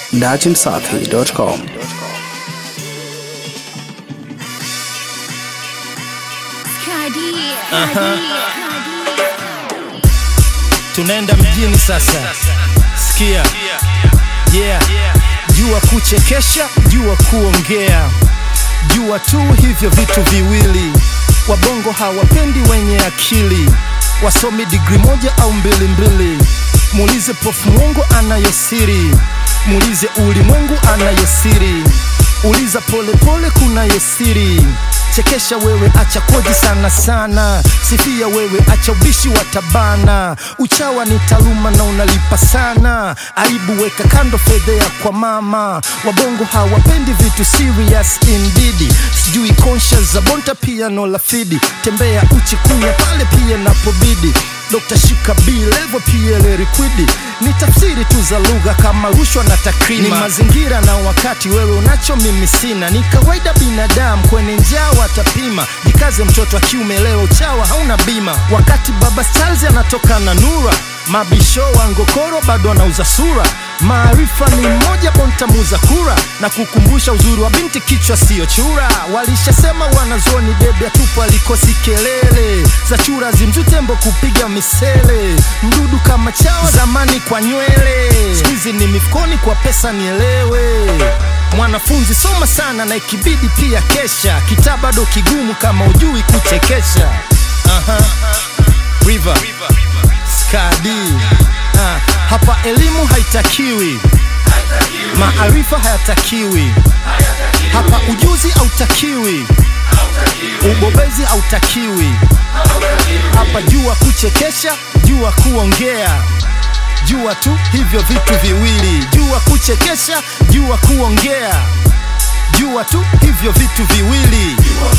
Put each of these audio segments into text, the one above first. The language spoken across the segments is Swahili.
datimsafi.com. tunaenda mjini sasa sikia yeah jua kuchekesha jua kuongea jua tu hivyo vitu viwili wabongo hawapendi wenye akili wasomi digri moja au mbili mbili muulize pofu mwongo anayosiri muulize ulimwengu anayosiri uliza polepole kunayosiri chekesha wewe acha koji sana sana sifia wewe acha ubishi wa tabana uchawa ni taaluma na unalipa sana aibu weka kando fedhea kwa mama wabongo hawapendi vitu serious indeed sijui conscious za bonta piano la fidi tembea uchi kunya pale pia napobidi Dr. Shika B level PL liquidi ni tafsiri tu za lugha kama rushwa na takrima. Ni mazingira na wakati, wewe unacho mimi sina. Ni kawaida binadamu kwenye njaa watapima. Jikaze mtoto wa kiume leo, chawa hauna bima. Wakati baba Charles anatoka na nura mabisho wa ngokoro bado anauza sura. Maarifa ni mmoja, bonta muza kura na kukumbusha uzuri wa binti, kichwa siyo chura. Walishasema wanazoni debe atupo alikosi kelele za chura zimzutembo kupiga misele, mdudu kama chawa zamani kwa nywele, siku ni mifukoni kwa pesa, nielewe mwanafunzi soma sana na ikibidi pia kesha, kitaa bado kigumu kama ujui kuchekesha. Aha. River. Skadi. Ah, hapa elimu haitakiwi, maarifa hayatakiwi, hapa ujuzi hautakiwi, ubobezi hautakiwi, hapa jua kuchekesha, jua kuongea jua tu hivyo vitu viwili, jua kuchekesha, jua kuongea, jua tu hivyo vitu viwili.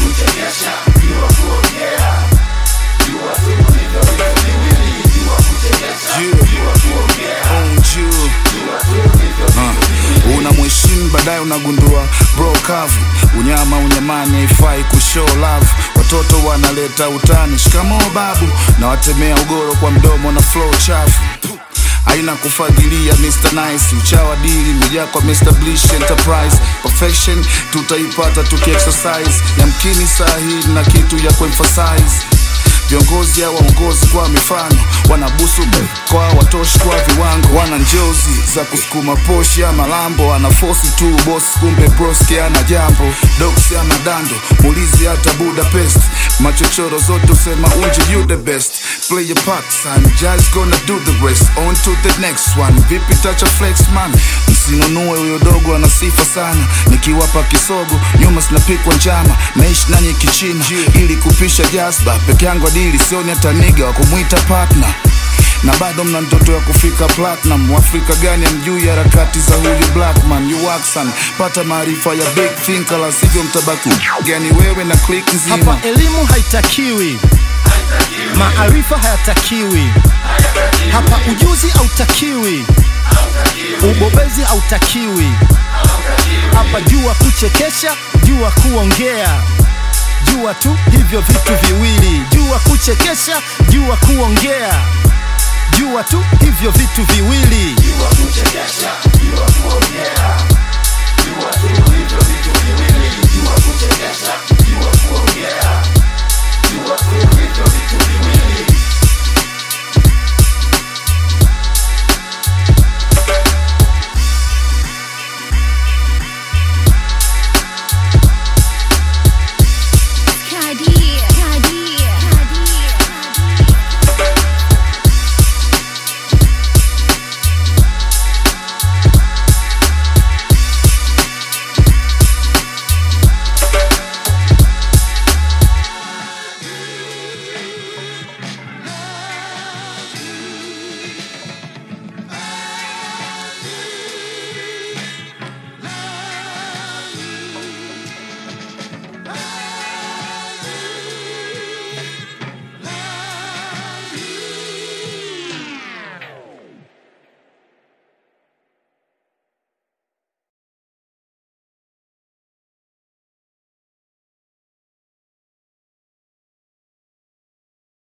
una mheshimu baadaye unagundua bro kavu unyama unyamani haifai kushow love watoto wanaleta utani shikamoo babu na watemea ugoro kwa mdomo na flow chafu haina kufadhilia Mr. Nice uchawa dili mejaa kwa Mr. Blish Enterprise perfection tutaipata tukiexercise yamkini saa hii na kitu ya kuemphasize viongozi au waongozi kwa mifano wanabusu kwa watoshi kwa viwango wana njozi za kusukuma poshi ama lambo ana fosi tu boss kumbe broski ana jambo doksi ama dando mulizi hata budapest machochoro zote usema unje you the best play your part son just gonna do the rest on to the next one vipi tacha flex man msinunue huyo dogo ana sifa sana nikiwapa kisogo nyuma sinapikwa njama naishi nanyi kichina ili kupisha jazba peke yangu adili sioni hata niga wa kumwita partner na bado mna ndoto ya kufika platinum Waafrika gani amjui harakati za huyu blackman you Waxan pata maarifa ya big thinker la sivyo mtabaki gani wewe na click nzima Hapa elimu haitakiwi, maarifa hayatakiwi, hapa ujuzi hautakiwi, ubobezi hautakiwi, hapa jua kuchekesha, jua kuongea, jua tu hivyo vitu viwili, jua kuchekesha, jua kuongea, jua tu hivyo vitu viwili. Jua kuchekesha,